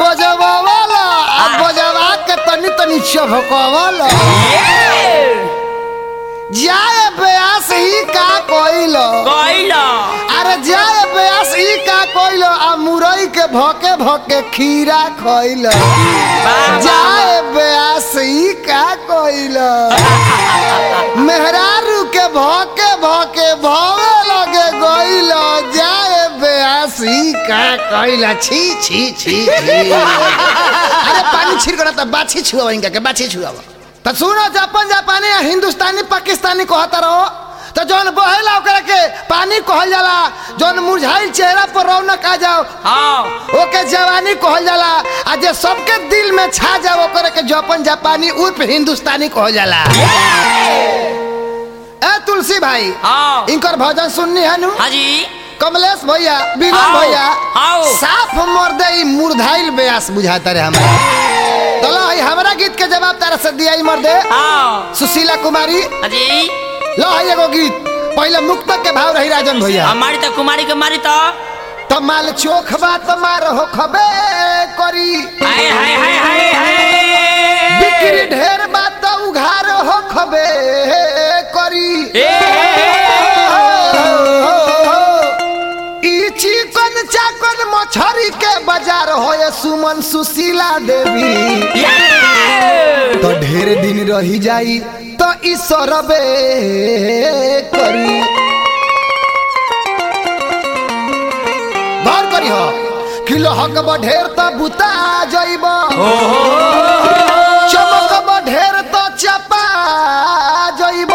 बजवावला आ बजवा के तनी तनी चभकवाला जाए ब्यास ही का कोइलो कइलो अरे जाए ब्यास ही का कोइलो आ मुरई के भोके भोके खीरा खोइलो जाए ब्यास ही का कोइलो मेहरारू के भोके भोके भोवे लगे गोइलो जाए ब्यास ही का कोइलो छी छी छी छी अरे पानी छिड़कना त बाछी छुआवा इनका के बाछी छुआवा त सुनो जापान जापानी आ हिंदुस्तानी पाकिस्तानी कहता रहो तो जौन बहेला ओकरा के पानी कहल जाला जौन मुरझाइल चेहरा पर रौनक आ जाओ हाँ ओके जवानी कहल जाला आ जे सबके दिल में छा जाओ ओकरा के जापान जापानी उर्फ हिंदुस्तानी कहल जाला ए तुलसी भाई हाँ इनकर भजन सुननी है नु हाँ जी कमलेश भैया विनोद आओ, भैया आओ। साफ मर्दे ई मुरझाइल बेयास बुझाता रे हमरा चलो ई हमरा गीत के जवाब तारा से दिया ई मर्दे हाँ सुशीला कुमारी हाँ जी लो है एगो गीत पहले मुक्तक के भाव रही राजन भैया हमारी तो कुमारी के मारी तो तो माल चोख बात मार हो खबे करी हाय हाय हाय हाय हाय बिक्री ढेर बात उघार हो खबे करी ए ई चिकन चाकन मछरी के बाजार होए सुमन सुशीला देवी तो ढेर दिन रही जाई तो ई सरबे करी गौर करी हो किलो हक ढेर तो बुता जइब चमक ढेर तो चपा जइब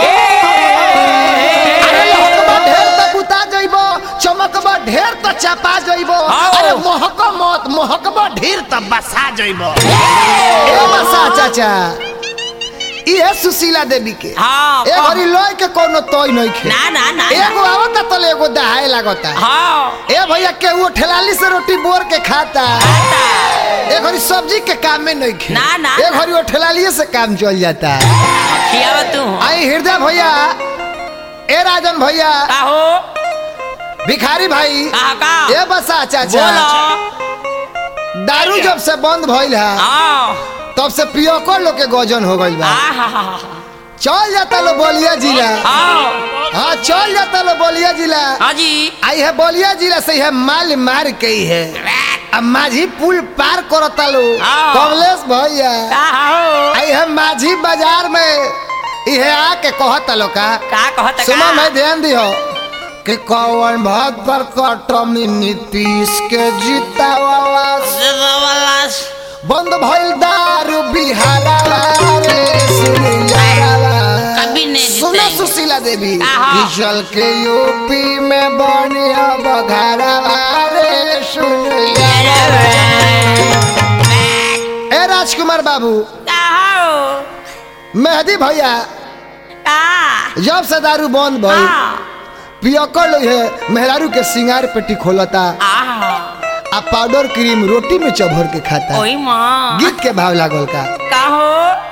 अरे महकबा ढेर त बुता जइबो चमकबा ढेर त चपा जइबो आओ। अरे महक मत महकबा ढेर त बसा जइबो ए बसा चाचा इहे सुशीला देवी के हाँ ए घरी लोय के कोनो तोय नहीं खे ना ना ना एगो आवता तो एगो दहाए लागता हाँ ए भैया के वो ठेलाली से रोटी बोर के खाता ए घरी सब्जी के काम में नहीं खे ना, ना, ए ना। घरी वो ठेलाली से काम चल जाता खियावा तू आई हृदय भैया ए राजन भैया का हो भिखारी भाई का का ए बसा चाचा बोलो दारू जब से बंद भइल है हाँ तब से पियकर लोग के गजन हो गइल बा आहा चल जाता लो बलिया जिला हाँ हाँ चल जाता लो बलिया जिला हाँ जी आई है बलिया जिला से है माल मार के ही है अब माझी पुल पार करता लो हाँ। कमलेश भैया का हो आई है माझी बाजार में इहे आके कहता लो का का कहत सुनो मैं ध्यान दियो कि कौन भद्र कटमी नीतीश के जीता वाला बंद भइल दारू बिहारा रे सुनियारा कभी नहीं सुनो जीतेंगे। सुशीला देवी आहा। कि चल के यूपी में बनिया बघारा रे सुनियारा ए राजकुमार बाबू का हो मेहदी भैया का जब से दारू बंद भइल हाँ पियकर लोग है मेहरारू के सिंगार पेटी खोलता आहा आ पाउडर क्रीम रोटी में चभर के खाता ओई माँ गीत के भाव लागल का का हो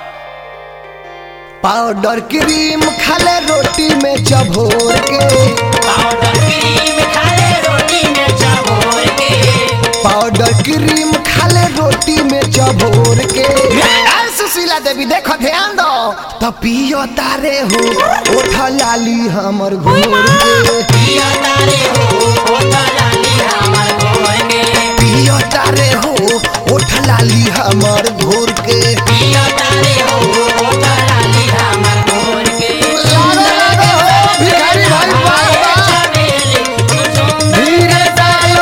पाउडर क्रीम खाले रोटी में चभोर के पाउडर क्रीम खाले रोटी में चबोर के पाउडर क्रीम खाले रोटी में चभोर के अरे सुशीला देवी देखो ध्यान दो तो पियो तारे हो ओठ लाली हमर घोर के पिया तारे हो ओटा लाली हमार गोर के पियो तारे हो ओठ लाली हमर घोर के पिया तारे हो ओटा लाली हमार गोर के लागो, लागो हो, भिखारी भाई, वाह, वाह। चमेली, तू सुंदर धीरे डालो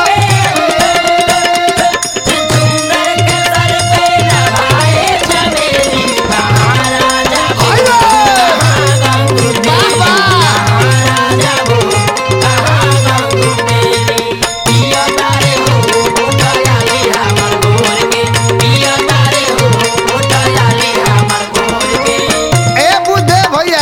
सुंदर के सर पे लगाए चमेली महाराजा आइयो, गंगू वाह, वाह। महाराजा वो कहाँ गंगू तेरी पिया तारे हो ओटा लाली हमार गोर के पिया तारे हो ओटा लाली हमार गोर के ए बुद्धे भैया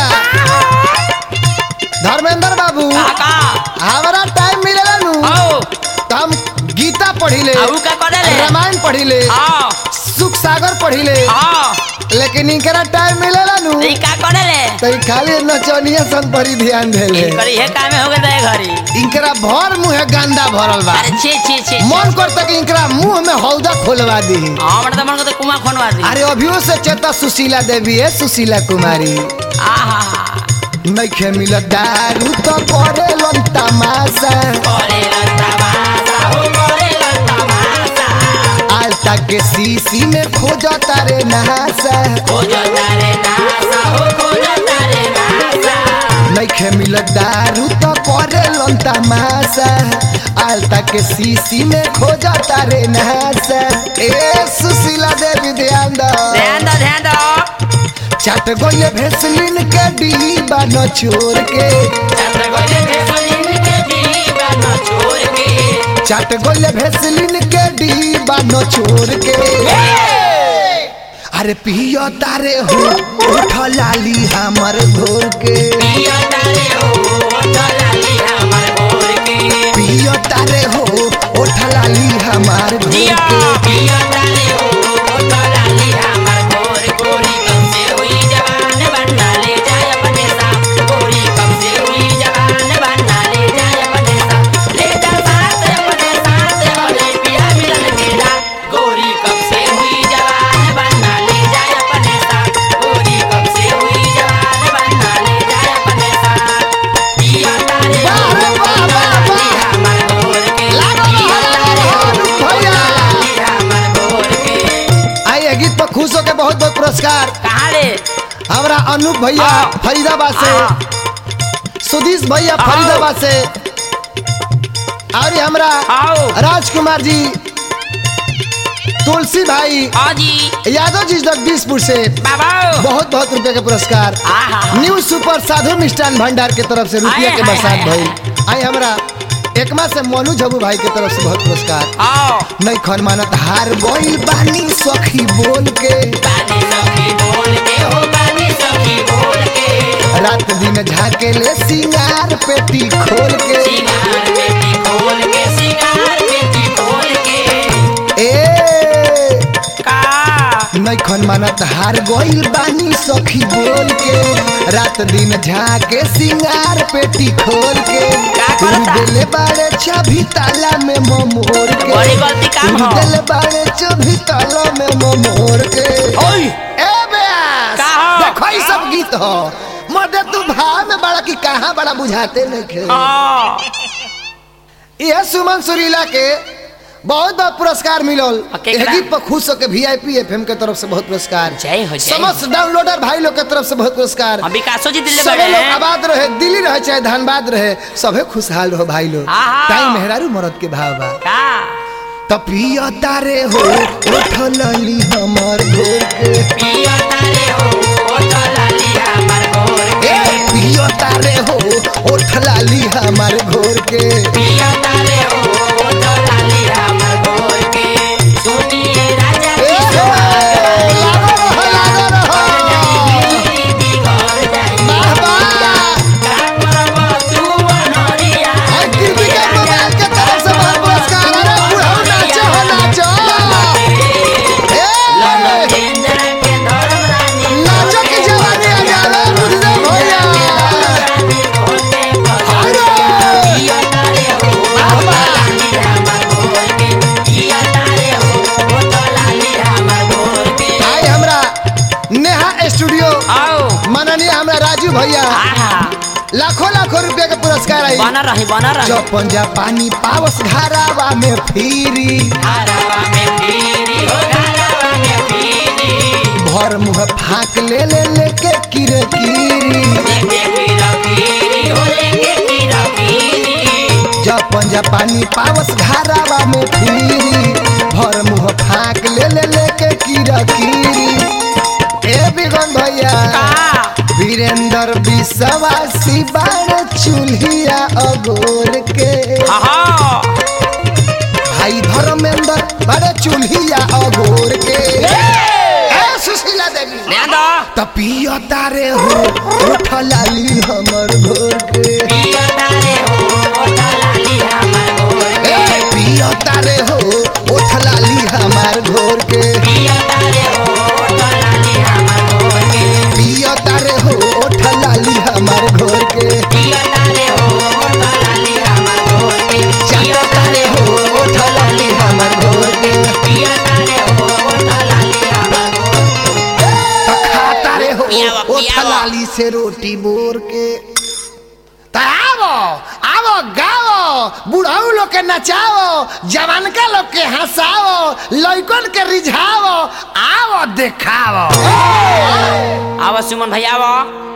धर्मेंद्र बाबू काका हमारा टाइम मिलेला नु आओ तो हम गीता पढ़ी ले आऊ का करे ले रामायण पढ़ी ले हाँ सुख सागर पढ़ी ले हाँ लेकिन इनकरा टाइम मिलेला नु ई का करे ले तो ई खाली नचनिया सन पर ही ध्यान दे ले करी है काम हो गए घरी इनकरा भर मुंह गंदा भरल बा अरे छे छे छे मन करता कि इनकरा मुंह में हौदा खोलवा दी हमर त मन को कुमा खनवा दी अरे अभियो से चेता सुशीला देवी है सुशीला कुमारी आहा नइखे मिलत दारू तो करे लन तमाशा करे लता मासा हो करे लता मासा आलता के सीसी में खोजा तारे नहासा खोजो तारे नासा हो खोजो तारे नासा नइखे मिलत दारू तो करे लन तमाशा आलता के सीसी में खोजा तारे नहासा ए सुशीला देवी ध्यान दो ध्यान दो ध्यान दो चट गोले भेसलिन के डीबा न छोड़ के चंद्र गोले भेसलिन के दीवा न छोड़ के चट गोले भेसलिन के डीबा न छोड़ के अरे पियो तारे हो उठ लाली हमर घोर के पियो तारे हो लाली हमर भोर के पियो तारे हो उठ लाली हमार घोर जिया के पियो तारे हो लाली हमर भोर गोरी कब से हुई जवान बनना ले जाए अपने साथ गोरी कब से हुई जवान बनना ले जाए अपने साथ ले जा साथ अपने साथ बोले पिया मिलन के रात गोरी कब से हुई जवान बनना ले जाए अपने साथ गोरी कब से हुई जवान बनना ले जाए अपने साथ पिया तारे वाह रे वाह, वाह, वाह। लाली हमर भोर के लागो पिया रहो, तारे लागो हो रहो, भैया। लाली हमर भोर के आई है गीत पर खुश होके बहुत बहुत पुरस्कार कहाँ रे हमारा अनूप भैया हाँ। फरीदाबाद से हाँ। सुधीश भैया हाँ। फरीदाबाद से और ये हमरा आओ राजकुमार जी तुलसी भाई हाँ जी यादव जी जगदीशपुर से बाबा बहुत बहुत रुपए के पुरस्कार आहा न्यू सुपर साधु मिष्ठान भंडार के तरफ से रुपया आए, के आए, बरसात आए, भई आई हमरा एकमा से मोनू झबू भाई के तरफ से बहुत पुरस्कार आओ नहीं खन मानत हार बोल बानी सखी बोल के बानी सखी बोल के हो बानी सखी बोल के रात दिन झाके ले सिंगार पेटी खोल के सिंगार पेटी खोल के सिंगार पेटी खोल के ए का नहीं खन मानत हार गोइल बानी सखी बोल के रात दिन झाके सिंगार पेटी खोल के का तू करता? दिले बाड़े चाभी ताला में मोर के बड़ी गलती काम तू हो। दिले बाड़े चाभी ताला में मोर के ओए ए बेस का हो? देखो ई सब गीत हो मर्दे तू भाव में बड़ा कि कहाँ बड़ा बुझाते नहीं हाँ यह सुमन सुरीला के बहुत बहुत पुरस्कार मिलल आ, केकरा? एह गीत पर खुश होके वीआईपी एफएम के तरफ से बहुत पुरस्कार जय हो जय हो। समस्त डाउनलोडर भाई लोग के तरफ से बहुत पुरस्कार हम विकासो जी दिल्ली सबे बड़े लोग आबाद रहे दिल्ली रहे चाहे धनबाद रहे सबे खुशहाल रहो भाई लोग आहा। ताई मेहरारू मरद के भाव बा का तपिया तारे हो उठ लली हमर घोर के पिया तारे हो तो लाली हमर भोर ए के पिया तारे हो उठ लाली हमर घोर के पिया तारे हो तो लाली हमर भोर के सुनिए राजा ए की हे, सुहाग लागो रहो, लागो रहो। जाई बिगड़ जाई वाह, वाह। का करबो तू अनरिया और टीवी के मोबाइल के तरफ से बहुत पुरस्कार अरे बुढ़ऊ नाचो हो नाचो ए, केंद्र के धर्म रानी नाचो की जवानी आ जावे बुढ़ऊ भैया रानी होते अरे, पिया तारे हो तो लाली हमर भोर के पिया तारे हो तो लाली हमर भोर के आई हमरा नेहा स्टूडियो आओ माननीय हमरा राजू भैया आहा लाखों लाखों रुपए के पुरस्कार आई बना रही बना रही चौपन जा पानी पावस घरावा में फिरी घरवा में पीरी हो घरवा में पीरी भर मुंह फाक ले ले लेके किरे कीरी लेके पीरा पीरी हो लेके पीरा पीरी जपन जा पानी पावस घरावा में फिरी भर मुंह फाक ले ले लेके किरा कीरी ए बिगन भैया का वीरेंद्र विश्वासी बाण चूल्हिया अगोर के आहा भाई धर्मेंद्र बड़े चूल्हिया अगोर के ए सुशीला देवी ले दो तपिया तारे हो उठ लाली हमर घोर के पिया तारे हो तो लाली हमर भोर के ए पिया तारे हो उठ लाली हमार घोर के पिया तारे हो तो लाली हमर भोर के पिया तारे हो उठ लाली हमार घोर के पिया तारे हो तो लाली हमर लाली से रोटी बोर के त आवो आवो गाओ बुढ़ऊ लोग के नचाओ जवानका लोग के हंसाओ लइकन के रिझाओ आवो देखाओ आवा सुमन भैया आवा